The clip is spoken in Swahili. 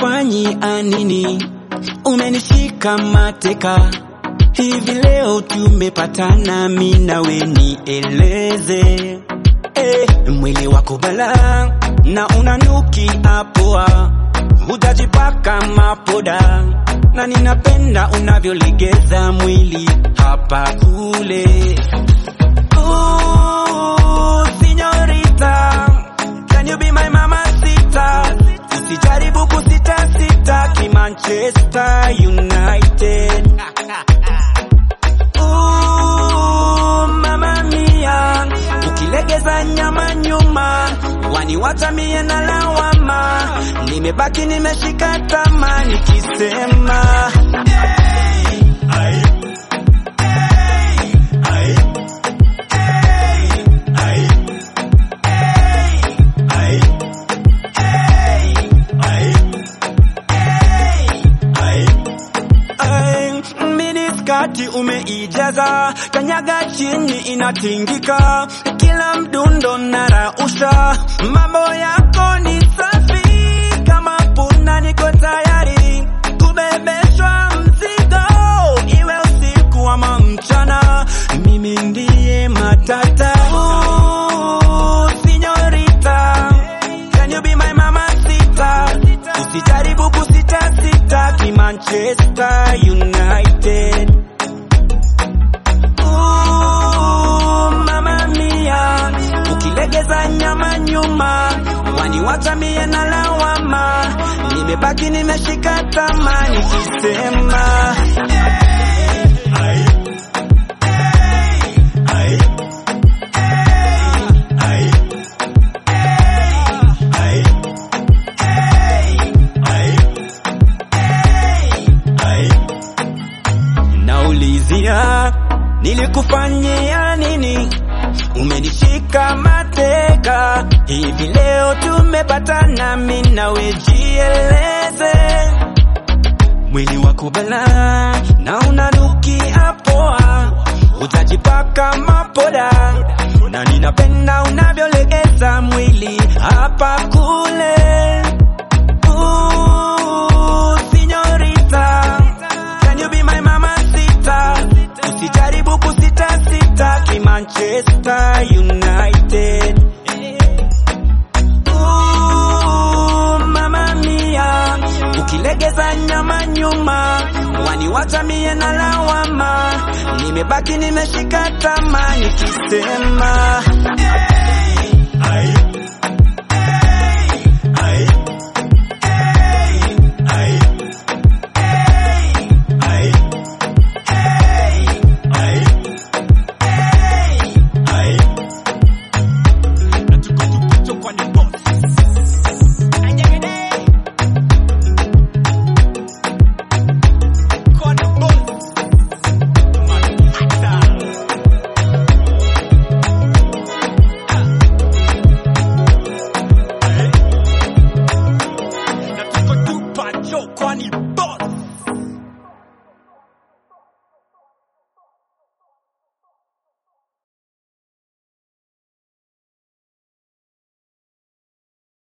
Umenifanyia nini? Umenishika mateka hivi leo tumepatana, mi nawe nieleze. Eh, mwili wako bala na unanukia poa, hujajipaka mapoda na ninapenda unavyolegeza mwili hapa kule. Ooh, señorita, can you be my mamacita? Usijaribu kusita sita ki Manchester United. Ooh, mama mia, ukilegeza nyama nyuma waniwacha mie na lawama, nimebaki nimeshika tama nikisema Ay, miniskati umeijaza, kanyaga chini inatingika, kila mdundo narausha, mambo yako ni safi kama punda, niko tayari kubebeshwa mzigo, iwe usiku ama mchana, mimi ndiye matata. Ooh, Señorita, can you be my mamacita? Usijaribu kusita sita ki Manchester United. Ooh, mama mia, ukilegeza nyama nyuma waniwacha mie na lawama, nimebaki nimeshika tama nikisema naulizia nilikufanyia nini? Umenishika mateka hivi leo tumepatana, mimi nawe jieleze. Mwili wako bala na unanukia poa, utajipaka mapoda na ninapenda unavyolegeza mwili hapa kule. Ooh, señorita, can you be my mamacita? Usijaribu kusita sita ki Manchester United. Ooh, mama mia, ukilegeza nyama nyuma waniwacha mie na lawama, nimebaki nimeshika tama nikisema